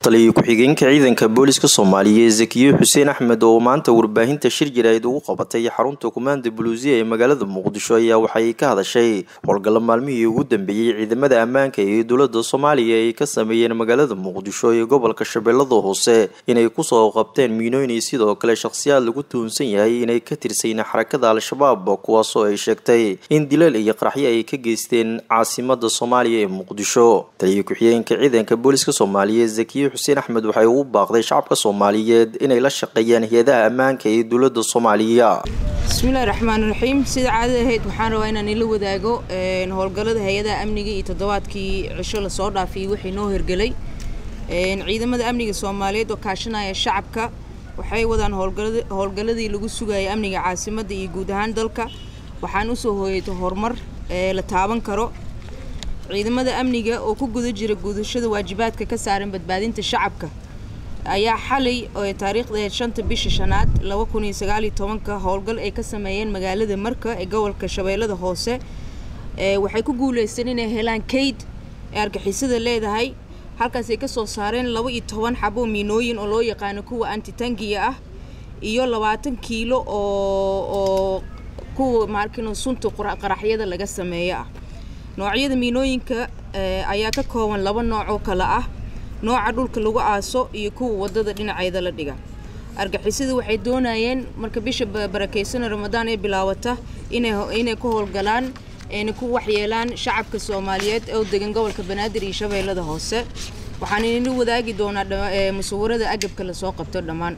taliyo ku-xigeenka ciidanka booliska soomaaliya zakiye xuseen axmed oo maanta warbaahinta shir jiraahid ugu qabatay xarunta kumaanda buluusiya ee magaalada muqdisho ayaa waxay ka hadashay howlgalla maalmihii ugu dambeeyey ciidamada ammaanka ee dowlada soomaaliya ay ka sameeyeen magaalada muqdisho iyo gobolka shabeellada hoose inay kusoo qabteen miinooyin sidoo kale shakhsiyaad lagu tuhunsan yahay inay ka tirsayn xarakada al-shabaab kuwaasoo ay sheegtay in dilal iyo qaraxyo ay ka geysteen caasimada soomaaliya ee muqdisho taliyo ku-xigeenka ciidanka booliska soomaaliya zakiye xuseen axmed waxay ugu baaqday shacabka soomaaliyeed inay la shaqeeyaan hay-adaha ammaanka ee dowlada soomaaliya bismillahi raxmaan raxiim sida caadada ahayd waxaan rabaa inaan ila wadaago howlgallada hay-adaha amniga iyo toddobaadkii cisho lasoo dhaafiyay wixii noo hirgelay ciidamada amniga soomaaliyeed oo kaashanaya shacabka waxay wadaan howlgalladii lagu sugayay amniga caasimadda iyo guud ahaan dalka waxaan usoo hooyatay horumar la taaban karo ciidamada amniga oo ku guda jira gudashada waajibaadka ka saaran badbaadinta shacabka ayaa xalay oo taariikhda shanta bisha shanaad laba kun iyo sagaal iyo tobanka howlgal ay ka sameeyeen magaalada marka ee gobolka shabeellada hoose waxay ku guuleysteen inay helaan kayd ee argixisada leedahay halkaas ay kasoo saareen laba iyo toban xabo miinooyin oo loo yaqaano kuwa antitangiya ah iyo labaatan kiilo oo oo kuwa maarkino sunta qaraxyada laga sameeyo ah noocyada miinooyinka ayaa ka kooban laba nooc oo kale ah nooca dhulka lagu aaso iyo kuwa wadada dhinaceeda la dhiga argixisada waxay doonayeen marka bisha barakeysana ramadaan ee bilaawata inay ku howlgalaan ayna ku waxyeelaan shacabka soomaaliyeed oo degan gobolka banaadir iyo shabeellada hoose waxaan inila wadaagi doonaa musawirada agabka lasoo qabto dhammaan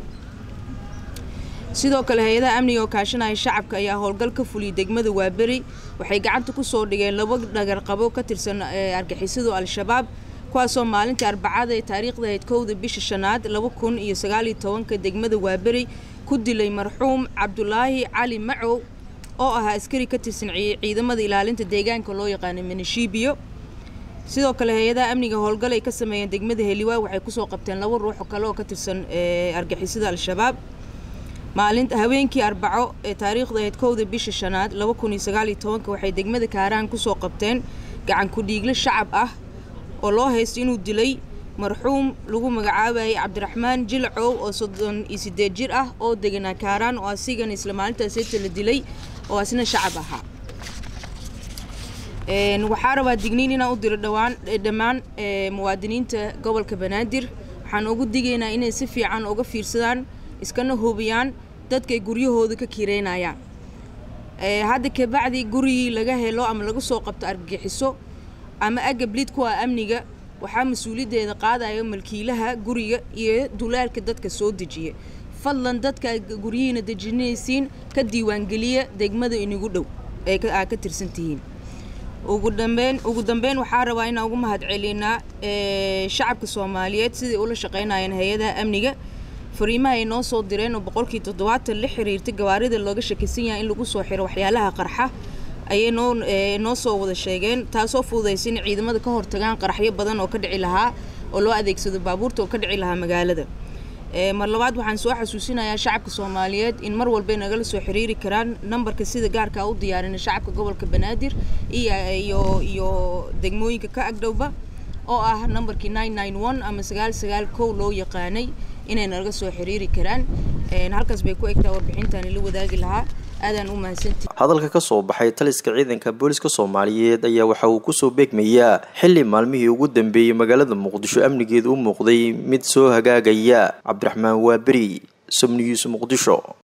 sidoo kale hay-adaha amniga oo kaashanaya shacabka ayaa howlgal ka fuliyay degmada waaberi waxay gacanta kusoo dhigeen laba dhagarqabo ka tirsan argixisadu al-shabaab kuwaasoo maalintii arbacada ee taariikhda ahayd kowda bisha shanaad laba kun iyo sagaaliyo tobanka degmada waaberi ku dilay marxuum cabdulaahi cali macow oo ahaa askari ka tirsan ciidamada ilaalinta deegaanka loo yaqaana minishibiyo sidoo kale hay-adaha amniga howlgal ay ka sameeyeen degmada heliwaa waxay kusoo qabteen laba ruux oo kale oo ka tirsan argixisada al-shabaab maalinta haweenkii arbaco ee taariikhda ahayd kowda bisha shanaad laba kun iyo sagaal iyo tobanka waxay degmada kaaraan kusoo qabteen gacan ku-dhiigle shacab ah oo loo haysto inuu dilay marxuum lagu magacaabayay cabdiraxmaan jilcow oo soddon iyo sideed jir ah oo deganaa kaaraan oo asigan isla maalintaaseta la dilay oo asna shacab ahaa waxaa rabaa digniin inaan u diro dhawaan dhammaan muwaadiniinta gobolka banaadir waxaan ugu digaynaa inay si fiican uga fiirsadaan iskana hubiyaan dadkay guryahooda ka kireynayaan hadda kabacdi gurigii laga helo ama laga soo qabto argagixiso ama agablid kuwa amniga waxaa mas-uuliyaddeeda qaadaya malkiilaha guriga iyo dulaalka dadka soo dejiya fadlan dadka guryihiina dejinaysiin ka diiwaangeliya degmada inigu dhow ee aad ka tirsan tihiin ugu dambeyn ugu dambeyn waxaa rabaa inaan ugu mahad celinaa shacabka soomaaliyeed siday ula shaqeynayeen hay-adaha amniga fariimaha ay noo soo direen oo boqolkii toddobaatan la xiriirtay gawaarida looga shakisan yahay in lagu soo xiro waxyaalaha qarxa ayay noo noo soo wada sheegeen taasoo fududaysa in ciidamada ka hortagaan qaraxyo badan oo ka dhici lahaa oo loo adeegsado baabuurta oo ka dhici lahaa magaalada mar labaad waxaan soo xasuusinayaa shacabka soomaaliyeed in mar walbay nagala soo xiriiri karaan nambarka sida gaarka u diyaarina shacabka gobolka banaadir iyo iyo degmooyinka ka agdhowba oo ah nambarkii nine nine one ama sagaal sagaal kow loo yaqaanay inay naga soo xiriiri karaan halkaas bay ku egtaa warbixintaan ila wadaagi lahaa aadaan u mahadsantii hadalka ka soo baxay taliska ciidanka booliska soomaaliyeed ayaa waxa uu kusoo beegmayaa xilli maalmihii ugu dambeeyey magaalada muqdisho amnigeeda u muuqday mid soo hagaagaya cabdiraxmaan waaberi somnigiis muqdisho